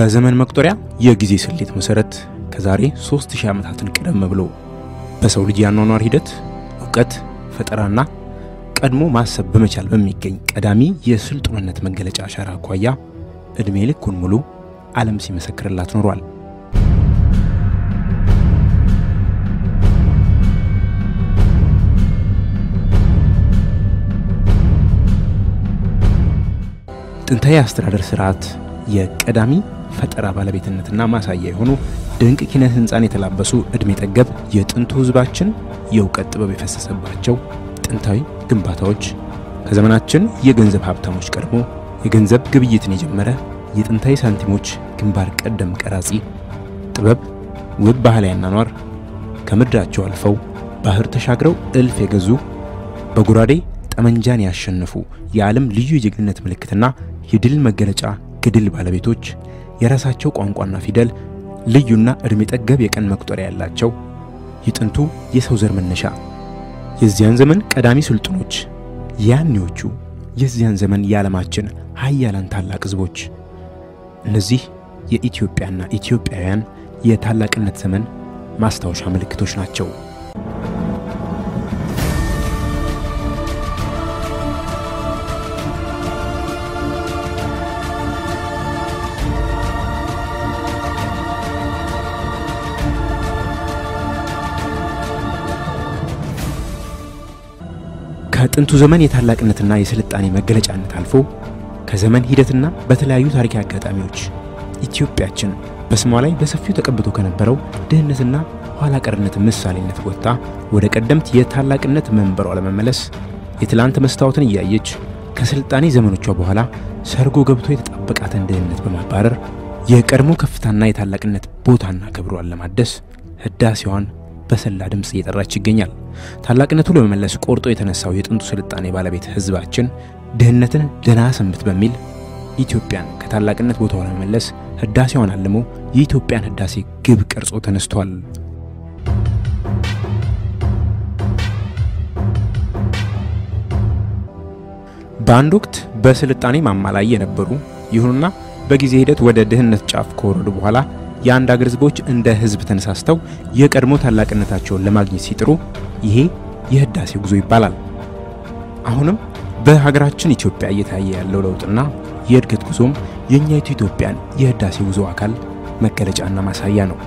በዘመን መቁጠሪያ የጊዜ ስሌት መሰረት ከዛሬ 3000 ዓመታትን ቀደም ብሎ በሰው ልጅ ያኗኗር ሂደት እውቀት፣ ፈጠራና ቀድሞ ማሰብ በመቻል በሚገኝ ቀዳሚ የስልጡንነት መገለጫ አሻራ አኳያ ዕድሜ ልኩን ሙሉ ዓለም ሲመሰክርላት ኖሯል። ጥንታዊ አስተዳደር ስርዓት የቀዳሚ ፈጠራ ባለቤትነትና ማሳያ የሆኑ ድንቅ ኪነ ህንፃን የተላበሱ ዕድሜ ጠገብ የጥንቱ ህዝባችን የእውቀት ጥበብ የፈሰሰባቸው ጥንታዊ ግንባታዎች ከዘመናችን የገንዘብ ሀብታሞች ቀድሞ የገንዘብ ግብይትን የጀመረ የጥንታዊ ሳንቲሞች ግንባር ቀደም ቀራጺ ጥበብ ውብ ባህላዊ አኗኗር ከምድራቸው አልፈው ባህር ተሻግረው እልፍ የገዙ በጎራዴ ጠመንጃን ያሸነፉ የዓለም ልዩ የጀግንነት ምልክትና የድል መገለጫ ገድል ባለቤቶች የራሳቸው ቋንቋና ፊደል ልዩና ዕድሜ ጠገብ የቀን መቁጠሪያ ያላቸው የጥንቱ የሰው ዘር መነሻ የዚያን ዘመን ቀዳሚ ስልጡኖች ያኔዎቹ የዚያን ዘመን የዓለማችን ሀያላን ታላቅ ህዝቦች እነዚህ የኢትዮጵያና ኢትዮጵያውያን የታላቅነት ዘመን ማስታወሻ ምልክቶች ናቸው። ከጥንቱ ዘመን የታላቅነትና የስልጣኔ መገለጫነት አልፎ ከዘመን ሂደትና በተለያዩ ታሪካዊ አጋጣሚዎች ኢትዮጵያችን በስሟ ላይ በሰፊው ተቀብቶ ከነበረው ድህነትና ኋላ ቀርነት ምሳሌነት ወጥታ ወደ ቀደምት የታላቅነት መንበሯ ለመመለስ የትላንት መስታወትን እያየች ከስልጣኔ ዘመኖቿ በኋላ ሰርጎ ገብቶ የተጣበቃትን ድህነት በማባረር የቀድሞ ከፍታና የታላቅነት ቦታና ክብሯን ለማደስ ህዳሴዋን በሰላ ድምፅ እየጠራች ይገኛል። ታላቅነቱ ለመመለስ ቆርጦ የተነሳው የጥንቱ ስልጣኔ ባለቤት ህዝባችን ድህነትን ደህና ሰንብት በሚል ኢትዮጵያን ከታላቅነት ቦታዋ ለመመለስ ህዳሴዋን አልሞ የኢትዮጵያን ህዳሴ ግብ ቀርጾ ተነስቷል። በአንድ ወቅት በስልጣኔ ማማ ላይ የነበሩ ይሁንና በጊዜ ሂደት ወደ ድህነት ጫፍ ከወረዱ በኋላ የአንድ አገር ህዝቦች እንደ ህዝብ ተነሳስተው የቀድሞ ታላቅነታቸውን ለማግኘት ሲጥሩ ይሄ የህዳሴ ጉዞ ይባላል። አሁንም በሀገራችን ኢትዮጵያ እየታየ ያለው ለውጥና የእድገት ጉዞም የእኛይቱ ኢትዮጵያን የህዳሴ ጉዞ አካል መገለጫና ማሳያ ነው።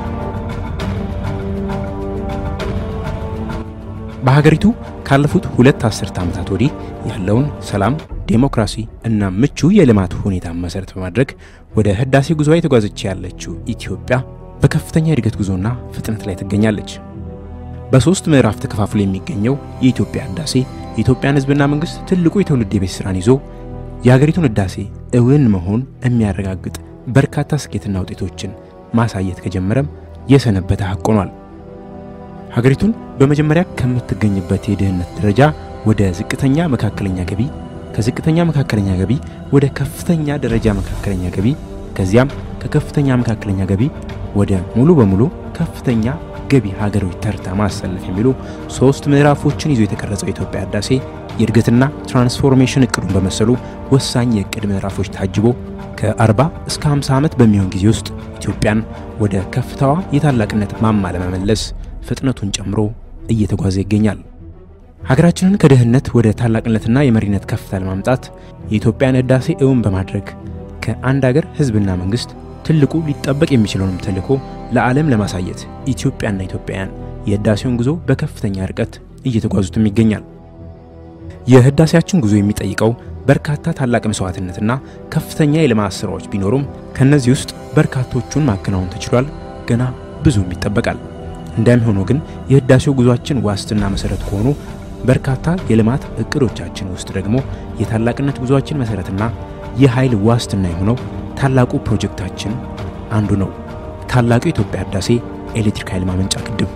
በሀገሪቱ ካለፉት ሁለት አስርተ ዓመታት ወዲህ ያለውን ሰላም፣ ዴሞክራሲ እና ምቹ የልማት ሁኔታ መሰረት በማድረግ ወደ ህዳሴ ጉዞ የተጓዘች ያለችው ኢትዮጵያ በከፍተኛ የእድገት ጉዞና ፍጥነት ላይ ትገኛለች። በሶስት ምዕራፍ ተከፋፍሎ የሚገኘው የኢትዮጵያ ህዳሴ የኢትዮጵያን ህዝብና መንግስት ትልቁ የትውልድ የቤት ስራን ይዞ የሀገሪቱን ህዳሴ እውን መሆን የሚያረጋግጥ በርካታ ስኬትና ውጤቶችን ማሳየት ከጀመረም የሰነበተ ሀቅ ሆኗል። ሀገሪቱን በመጀመሪያ ከምትገኝበት የድህነት ደረጃ ወደ ዝቅተኛ መካከለኛ ገቢ፣ ከዝቅተኛ መካከለኛ ገቢ ወደ ከፍተኛ ደረጃ መካከለኛ ገቢ፣ ከዚያም ከከፍተኛ መካከለኛ ገቢ ወደ ሙሉ በሙሉ ከፍተኛ ገቢ ሀገሮች ተርታ ማሰለፍ የሚሉ ሶስት ምዕራፎችን ይዞ የተቀረጸው የኢትዮጵያ ህዳሴ የእድገትና ትራንስፎርሜሽን እቅዱን በመሰሉ ወሳኝ የእቅድ ምዕራፎች ታጅቦ ከ40 እስከ 50 ዓመት በሚሆን ጊዜ ውስጥ ኢትዮጵያን ወደ ከፍታዋ የታላቅነት ማማ ለመመለስ ፍጥነቱን ጨምሮ እየተጓዘ ይገኛል። ሀገራችንን ከድህነት ወደ ታላቅነትና የመሪነት ከፍታ ለማምጣት የኢትዮጵያን ህዳሴ እውን በማድረግ ከአንድ ሀገር ህዝብና መንግስት ትልቁ ሊጠበቅ የሚችለውንም ተልዕኮ ለዓለም ለማሳየት ኢትዮጵያና ኢትዮጵያውያን የህዳሴውን ጉዞ በከፍተኛ ርቀት እየተጓዙትም ይገኛል። የህዳሴያችን ጉዞ የሚጠይቀው በርካታ ታላቅ መስዋዕትነትና ከፍተኛ የልማት ስራዎች ቢኖሩም ከነዚህ ውስጥ በርካቶቹን ማከናወን ተችሏል። ገና ብዙም ይጠበቃል። እንዳም ሆኖ ግን የህዳሴው ጉዟችን ዋስትና መሰረት ከሆኑ በርካታ የልማት እቅዶቻችን ውስጥ ደግሞ የታላቅነት ጉዟችን መሰረትና የኃይል ዋስትና የሆነው ታላቁ ፕሮጀክታችን አንዱ ነው። ታላቁ የኢትዮጵያ ህዳሴ ኤሌክትሪክ ኃይል ማመንጫ ግድብ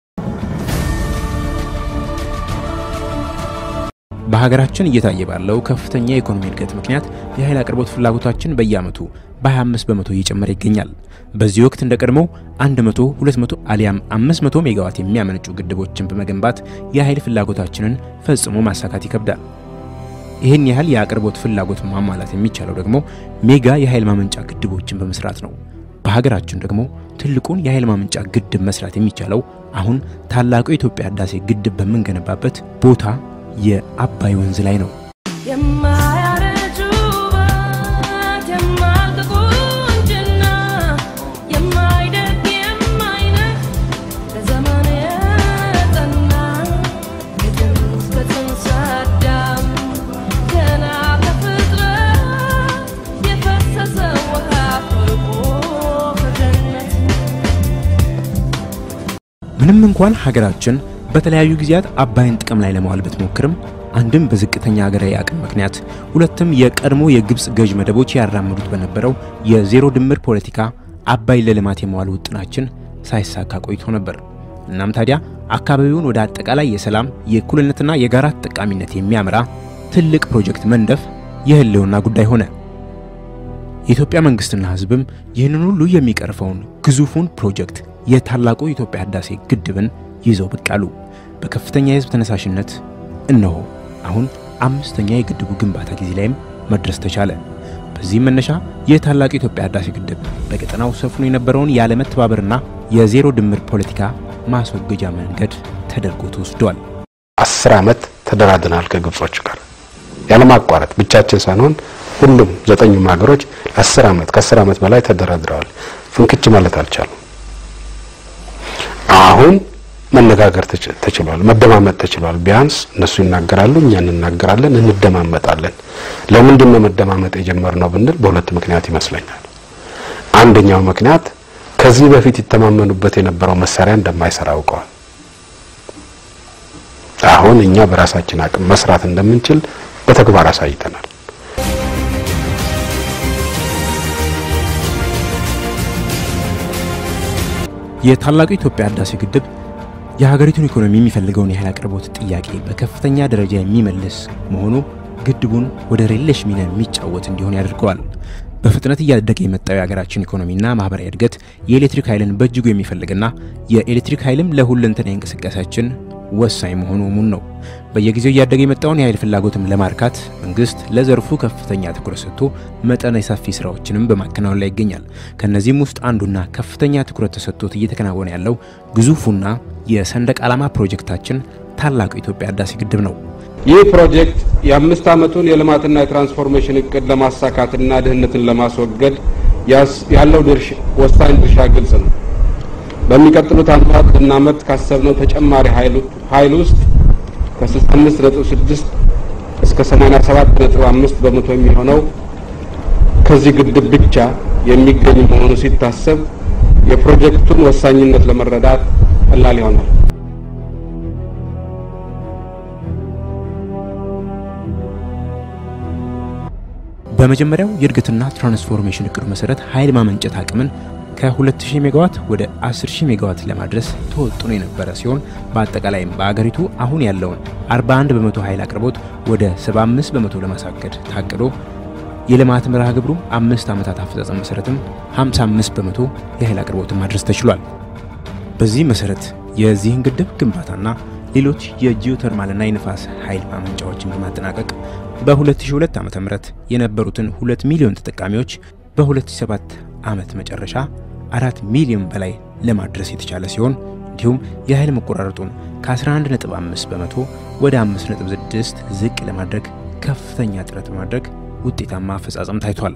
በሀገራችን እየታየ ባለው ከፍተኛ የኢኮኖሚ እድገት ምክንያት የኃይል አቅርቦት ፍላጎታችን በየዓመቱ በ25 በመቶ እየጨመረ ይገኛል። በዚህ ወቅት እንደ ቀድሞው 100፣ 200 አሊያም 500 ሜጋዋት የሚያመነጩ ግድቦችን በመገንባት የኃይል ፍላጎታችንን ፈጽሞ ማሳካት ይከብዳል። ይህን ያህል የአቅርቦት ፍላጎት ማሟላት የሚቻለው ደግሞ ሜጋ የኃይል ማመንጫ ግድቦችን በመስራት ነው። በሀገራችን ደግሞ ትልቁን የኃይል ማመንጫ ግድብ መስራት የሚቻለው አሁን ታላቁ የኢትዮጵያ ህዳሴ ግድብ በምንገነባበት ቦታ የአባይ ወንዝ ላይ ነው። የማያረጁ ውበት የማያልቅ ቁንጅና የማይደግ የማይነፍ ለዘመን የጸና ከጥንት እስከ ጽንሰ አዳም ገና ከፍጥረት የፈሰሰ ውሃ ፈልቆ ከገነት ምንም እንኳን ሀገራችን በተለያዩ ጊዜያት አባይን ጥቅም ላይ ለማዋል ብትሞክርም አንድም በዝቅተኛ ሀገራዊ አቅም ምክንያት፣ ሁለትም የቀድሞ የግብፅ ገዥ መደቦች ያራምዱት በነበረው የዜሮ ድምር ፖለቲካ አባይን ለልማት የመዋል ውጥናችን ሳይሳካ ቆይቶ ነበር። እናም ታዲያ አካባቢውን ወደ አጠቃላይ የሰላም የእኩልነትና የጋራ ተጠቃሚነት የሚያመራ ትልቅ ፕሮጀክት መንደፍ የህልውና ጉዳይ ሆነ። የኢትዮጵያ መንግስትና ህዝብም ይህንን ሁሉ የሚቀርፈውን ግዙፉን ፕሮጀክት የታላቁ የኢትዮጵያ ህዳሴ ግድብን ይዘው ብቅ አሉ። በከፍተኛ የህዝብ ተነሳሽነት እነሆ አሁን አምስተኛ የግድቡ ግንባታ ጊዜ ላይም መድረስ ተቻለ። በዚህም መነሻ የታላቁ የኢትዮጵያ ህዳሴ ግድብ በቀጠናው ሰፍኖ የነበረውን ያለመተባበርና የዜሮ ድምር ፖለቲካ ማስወገጃ መንገድ ተደርጎ ተወስዷል። አስር ዓመት ተደራድረናል ከግብጾች ጋር ያለማቋረጥ ብቻችን ሳንሆን ሁሉም ዘጠኙም ሀገሮች አስር ዓመት ከአስር ዓመት በላይ ተደራድረዋል። ፍንክች ማለት አልቻሉም። አሁን መነጋገር ተችሏል፣ መደማመጥ ተችሏል። ቢያንስ እነሱ ይናገራሉ፣ እኛ እንናገራለን፣ እንደማመጣለን። ለምንድን ነው መደማመጥ የጀመርነው ብንል በሁለት ምክንያት ይመስለኛል። አንደኛው ምክንያት ከዚህ በፊት ይተማመኑበት የነበረው መሳሪያ እንደማይሰራ አውቀዋል። አሁን እኛ በራሳችን አቅም መስራት እንደምንችል በተግባር አሳይተናል። የታላቁ የኢትዮጵያ ህዳሴ ግድብ የሀገሪቱን ኢኮኖሚ የሚፈልገውን የኃይል አቅርቦት ጥያቄ በከፍተኛ ደረጃ የሚመልስ መሆኑ ግድቡን ወደ ሌለሽ ሚና የሚጫወት እንዲሆን ያደርገዋል። በፍጥነት እያደገ የመጣው የሀገራችን ኢኮኖሚና ማህበራዊ እድገት የኤሌክትሪክ ኃይልን በእጅጉ የሚፈልግና የኤሌክትሪክ ኃይልም ለሁለንተናዊ እንቅስቃሴያችን ወሳኝ መሆኑ እሙን ነው። በየጊዜው እያደገ የመጣውን የኃይል ፍላጎትም ለማርካት መንግስት ለዘርፉ ከፍተኛ ትኩረት ሰጥቶ መጠነ ሰፊ ስራዎችንም በማከናወን ላይ ይገኛል። ከነዚህም ውስጥ አንዱና ከፍተኛ ትኩረት ተሰጥቶት እየተከናወነ ያለው ግዙፉና የሰንደቅ ዓላማ ፕሮጀክታችን ታላቁ የኢትዮጵያ ህዳሴ ግድብ ነው። ይህ ፕሮጀክት የአምስት ዓመቱን የልማትና የትራንስፎርሜሽን እቅድ ለማሳካትና ድህነትን ለማስወገድ ያለው ወሳኝ ድርሻ ግልጽ ነው። በሚቀጥሉት ዓመታት ልናመርት ካሰብነው ተጨማሪ ኃይል ውስጥ ከ65.6 እስከ 87.5 በመቶ የሚሆነው ከዚህ ግድብ ብቻ የሚገኝ መሆኑ ሲታሰብ የፕሮጀክቱን ወሳኝነት ለመረዳት ቀላል ይሆናል። በመጀመሪያው የእድገትና ትራንስፎርሜሽን እቅዱ መሰረት ኃይል ማመንጨት አቅምን ከ2000 ሜጋዋት ወደ 10000 ሜጋዋት ለማድረስ ተወጥኖ የነበረ ሲሆን በአጠቃላይም በአገሪቱ አሁን ያለውን 41 በመቶ ኃይል አቅርቦት ወደ 75 በመቶ ለማሳገድ ታቅዶ የልማት መርሃ ግብሩ አምስት ዓመታት አፈጻጸም መሰረትም 55 በመቶ የኃይል አቅርቦትን ማድረስ ተችሏል። በዚህ መሰረት የዚህን ግድብ ግንባታና ሌሎች የጂኦተርማልና የንፋስ ኃይል ማመንጫዎችን በማጠናቀቅ በ2002 ዓ.ም የነበሩትን 2 ሚሊዮን ተጠቃሚዎች በ2007 ዓመት መጨረሻ 4 ሚሊዮን በላይ ለማድረስ የተቻለ ሲሆን እንዲሁም የኃይል መቆራረጡን ከ11.5 በመቶ ወደ 5.6 ዝቅ ለማድረግ ከፍተኛ ጥረት በማድረግ ውጤታማ አፈጻጸም ታይቷል።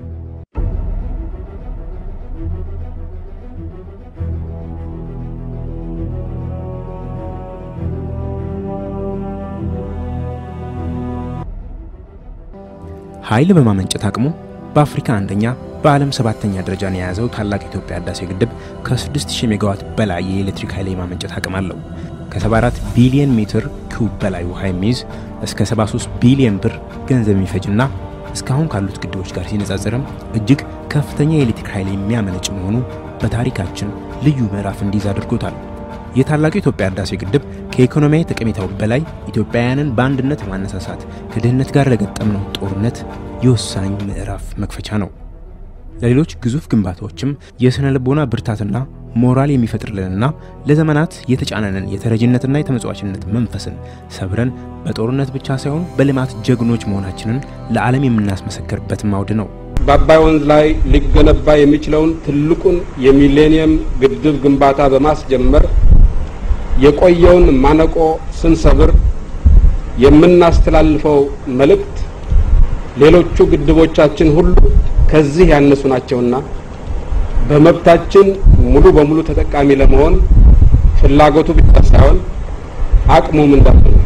ኃይል በማመንጨት አቅሙ በአፍሪካ አንደኛ በዓለም ሰባተኛ ደረጃን የያዘው ታላቅ የኢትዮጵያ ህዳሴ ግድብ ከ6000 ሜጋዋት በላይ የኤሌክትሪክ ኃይል የማመንጨት አቅም አለው። ከ74 ቢሊዮን ሜትር ኩብ በላይ ውሃ የሚይዝ እስከ 73 ቢሊዮን ብር ገንዘብ የሚፈጅና እስካሁን ካሉት ግድቦች ጋር ሲነጻጸርም እጅግ ከፍተኛ የኤሌክትሪክ ኃይል የሚያመነጭ መሆኑ በታሪካችን ልዩ ምዕራፍ እንዲይዝ አድርጎታል። የታላቁ የኢትዮጵያ ህዳሴ ግድብ ከኢኮኖሚያዊ ጠቀሜታው በላይ ኢትዮጵያውያንን በአንድነት ማነሳሳት ከድህነት ጋር ለገጠምነው ጦርነት የወሳኝ ምዕራፍ መክፈቻ ነው። ለሌሎች ግዙፍ ግንባታዎችም የሥነ ልቦና ብርታትና ሞራል የሚፈጥርልንና ለዘመናት የተጫነንን የተረጂነትና የተመጽዋችነት መንፈስን ሰብረን በጦርነት ብቻ ሳይሆን በልማት ጀግኖች መሆናችንን ለዓለም የምናስመሰክርበት አውድ ነው። በአባይ ወንዝ ላይ ሊገነባ የሚችለውን ትልቁን የሚሌኒየም ግድብ ግንባታ በማስጀመር የቆየውን ማነቆ ስንሰብር የምናስተላልፈው መልእክት ሌሎቹ ግድቦቻችን ሁሉ ከዚህ ያነሱ ናቸውና በመብታችን ሙሉ በሙሉ ተጠቃሚ ለመሆን ፍላጎቱ ብቻ ሳይሆን አቅሙም እንዳለ ነው።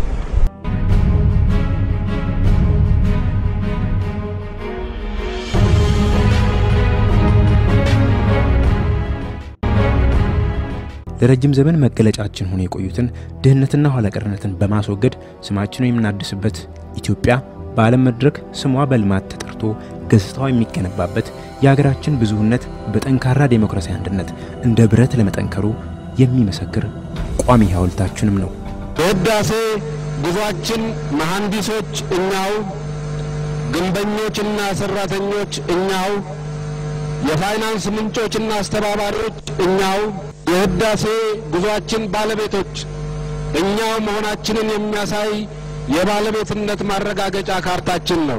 ለረጅም ዘመን መገለጫችን ሆኖ የቆዩትን ድህነትና ኋላቀርነትን በማስወገድ ስማችንን የምናድስበት ኢትዮጵያ በዓለም መድረክ ስሟ በልማት ተጠርቶ ገጽታዋ የሚገነባበት የሀገራችን ብዙህነት በጠንካራ ዴሞክራሲያዊ አንድነት እንደ ብረት ለመጠንከሩ የሚመሰክር ቋሚ ሐውልታችንም ነው። በህዳሴ ጉዟችን መሐንዲሶች እኛው፣ ግንበኞችና ሰራተኞች እኛው፣ የፋይናንስ ምንጮችና አስተባባሪዎች እኛው፣ የህዳሴ ጉዟችን ባለቤቶች እኛው መሆናችንን የሚያሳይ የባለቤትነት ማረጋገጫ ካርታችን ነው።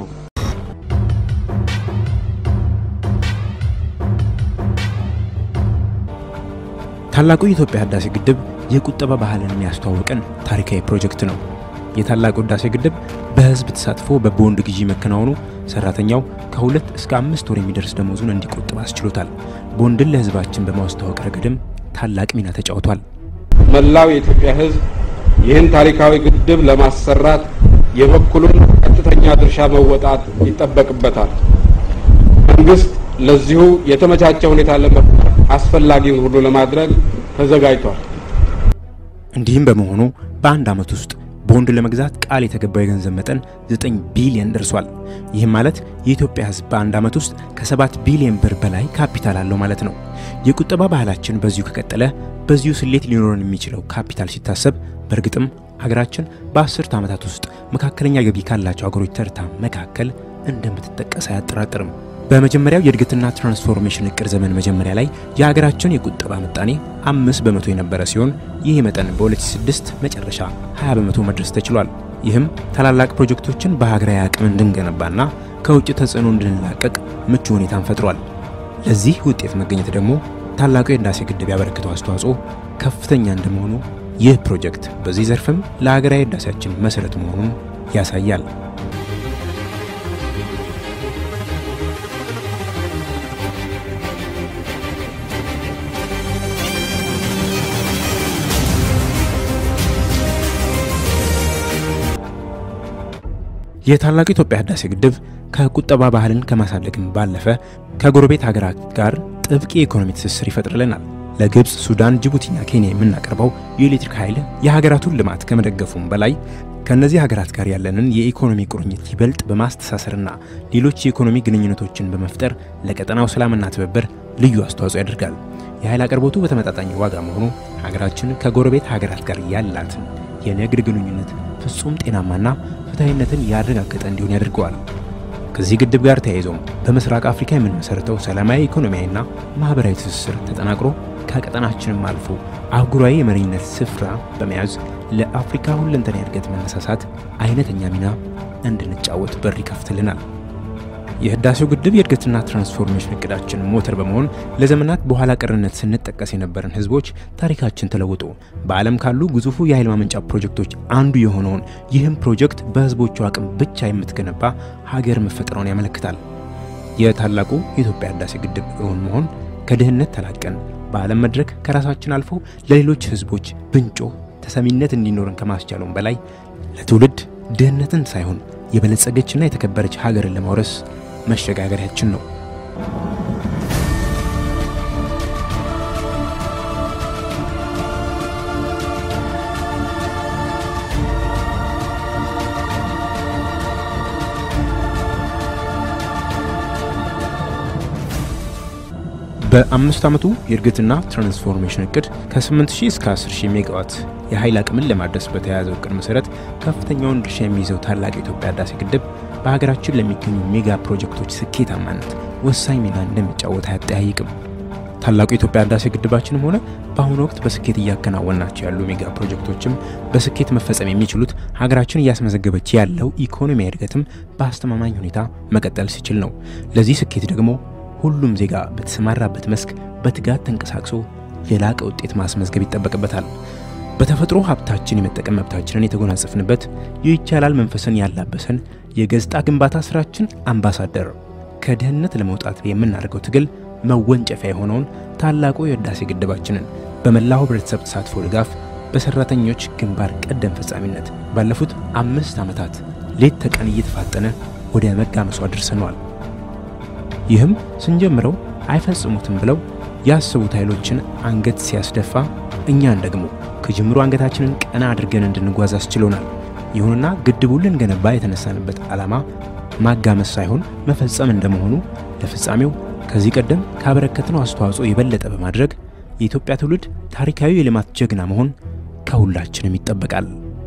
ታላቁ የኢትዮጵያ ህዳሴ ግድብ የቁጠባ ባህልን የሚያስተዋውቀን ታሪካዊ ፕሮጀክት ነው። የታላቁ ህዳሴ ግድብ በህዝብ ተሳትፎ በቦንድ ግዢ መከናወኑ ሰራተኛው ከሁለት እስከ አምስት ወር የሚደርስ ደሞዙን እንዲቆጥብ አስችሎታል። ቦንድን ለህዝባችን በማስተዋወቅ ረገድም ታላቅ ሚና ተጫውቷል። መላው የኢትዮጵያ ህዝብ ይህን ታሪካዊ ግድብ ለማሰራት የበኩሉን ቀጥተኛ ድርሻ መወጣት ይጠበቅበታል። መንግስት ለዚሁ የተመቻቸ ሁኔታ ለመፍጠር አስፈላጊውን ሁሉ ለማድረግ ተዘጋጅቷል። እንዲህም በመሆኑ በአንድ ዓመት ውስጥ ቦንድ ለመግዛት ቃል የተገባው የገንዘብ መጠን 9 ቢሊዮን ደርሷል። ይህም ማለት የኢትዮጵያ ህዝብ በአንድ ዓመት ውስጥ ከ7 ቢሊዮን ብር በላይ ካፒታል አለው ማለት ነው። የቁጠባ ባህላችን በዚሁ ከቀጠለ በዚሁ ስሌት ሊኖረን የሚችለው ካፒታል ሲታሰብ በእርግጥም ሀገራችን በአስርተ ዓመታት ውስጥ መካከለኛ ገቢ ካላቸው ሀገሮች ተርታ መካከል እንደምትጠቀስ አያጠራጥርም። በመጀመሪያው የእድገትና ትራንስፎርሜሽን እቅድ ዘመን መጀመሪያ ላይ የሀገራችን የቁጠባ ምጣኔ አምስት በመቶ የነበረ ሲሆን ይህ መጠን በ2006 መጨረሻ 20 በመቶ መድረስ ተችሏል። ይህም ታላላቅ ፕሮጀክቶችን በሀገራዊ አቅም እንድንገነባና ከውጭ ተጽዕኖ እንድንላቀቅ ምቹ ሁኔታን ፈጥሯል። ለዚህ ውጤት መገኘት ደግሞ ታላቁ የህዳሴ ግድብ ያበረክተው አስተዋጽኦ ከፍተኛ እንደመሆኑ ይህ ፕሮጀክት በዚህ ዘርፍም ለሀገራዊ ህዳሴያችን መሰረት መሆኑን ያሳያል። የታላቁ ኢትዮጵያ ህዳሴ ግድብ ከቁጠባ ባህልን ከማሳደግም ባለፈ ከጎረቤት ሀገራት ጋር ጥብቅ የኢኮኖሚ ትስስር ይፈጥርልናል። ለግብፅ፣ ሱዳን፣ ጅቡቲና ኬንያ የምናቀርበው የኤሌክትሪክ ኃይል የሀገራቱን ልማት ከመደገፉም በላይ ከእነዚህ ሀገራት ጋር ያለንን የኢኮኖሚ ቁርኝት ይበልጥ በማስተሳሰርና ሌሎች የኢኮኖሚ ግንኙነቶችን በመፍጠር ለቀጠናው ሰላምና ትብብር ልዩ አስተዋጽኦ ያደርጋል። የኃይል አቅርቦቱ በተመጣጣኝ ዋጋ መሆኑ ሀገራችን ከጎረቤት ሀገራት ጋር ያላትን የንግድ ግንኙነት ፍጹም ጤናማና ፍትሐዊነትን ያረጋገጠ እንዲሆን ያደርገዋል። ከዚህ ግድብ ጋር ተያይዞም በምስራቅ አፍሪካ የምንመሰርተው ሰላማዊ ኢኮኖሚያዊና ማህበራዊ ትስስር ተጠናክሮ ከቀጠናችንም አልፎ አህጉራዊ የመሪነት ስፍራ በመያዝ ለአፍሪካ ሁለንተና እድገት መነሳሳት አይነተኛ ሚና እንድንጫወት በር ይከፍትልናል። የህዳሴው ግድብ የእድገትና ትራንስፎርሜሽን እቅዳችን ሞተር በመሆን ለዘመናት በኋላ ቀርነት ስንጠቀስ የነበረን ህዝቦች ታሪካችን ተለውጦ በዓለም ካሉ ግዙፉ የኃይል ማመንጫ ፕሮጀክቶች አንዱ የሆነውን ይህም ፕሮጀክት በህዝቦቹ አቅም ብቻ የምትገነባ ሀገር መፈጠሯን ያመለክታል። የታላቁ የኢትዮጵያ ህዳሴ ግድብ እውን መሆን ከድህነት ተላቀን በዓለም መድረክ ከራሳችን አልፎ ለሌሎች ህዝቦች ብንጮ ተሰሚነት እንዲኖረን ከማስቻሉም በላይ ለትውልድ ድህነትን ሳይሆን የበለጸገችና የተከበረች ሀገርን ለማውረስ መሸጋገሪያችን ነው። በአምስት ዓመቱ የእድገትና ትራንስፎርሜሽን እቅድ ከ8000 እስከ 10000 ሜጋዋት የኃይል አቅምን ለማድረስ በተያያዘው እቅድ መሰረት ከፍተኛውን ድርሻ የሚይዘው ታላቅ የኢትዮጵያ ህዳሴ ግድብ በሀገራችን ለሚገኙ ሜጋ ፕሮጀክቶች ስኬታማነት ወሳኝ ሚና እንደሚጫወት አያጠያይቅም። ታላቁ የኢትዮጵያ ህዳሴ ግድባችንም ሆነ በአሁኑ ወቅት በስኬት እያከናወናቸው ያሉ ሜጋ ፕሮጀክቶችም በስኬት መፈጸም የሚችሉት ሀገራችን እያስመዘገበች ያለው ኢኮኖሚያዊ እድገትም በአስተማማኝ ሁኔታ መቀጠል ሲችል ነው። ለዚህ ስኬት ደግሞ ሁሉም ዜጋ በተሰማራበት መስክ በትጋት ተንቀሳቅሶ የላቀ ውጤት ማስመዝገብ ይጠበቅበታል። በተፈጥሮ ሀብታችን የመጠቀም መብታችንን የተጎናጸፍንበት የይቻላል መንፈስን ያላበሰን የገጽታ ግንባታ ስራችን አምባሳደር ከድህነት ለመውጣት የምናደርገው ትግል መወንጨፊያ የሆነውን ታላቁ የህዳሴ ግድባችንን በመላው ህብረተሰብ ተሳትፎ ድጋፍ በሰራተኞች ግንባር ቀደም ፈጻሚነት ባለፉት አምስት ዓመታት ሌት ተቀን እየተፋጠነ ወደ መጋመሱ አድርሰነዋል። ይህም ስንጀምረው አይፈጽሙትም ብለው ያሰቡት ኃይሎችን አንገት ሲያስደፋ እኛን ደግሞ ከጅምሩ አንገታችንን ቀና አድርገን እንድንጓዝ አስችሎናል። ይሁንና ግድቡን ልንገነባ የተነሳንበት ዓላማ ማጋመስ ሳይሆን መፈጸም እንደመሆኑ ለፍጻሜው ከዚህ ቀደም ካበረከትነው አስተዋጽኦ የበለጠ በማድረግ የኢትዮጵያ ትውልድ ታሪካዊ የልማት ጀግና መሆን ከሁላችንም ይጠበቃል።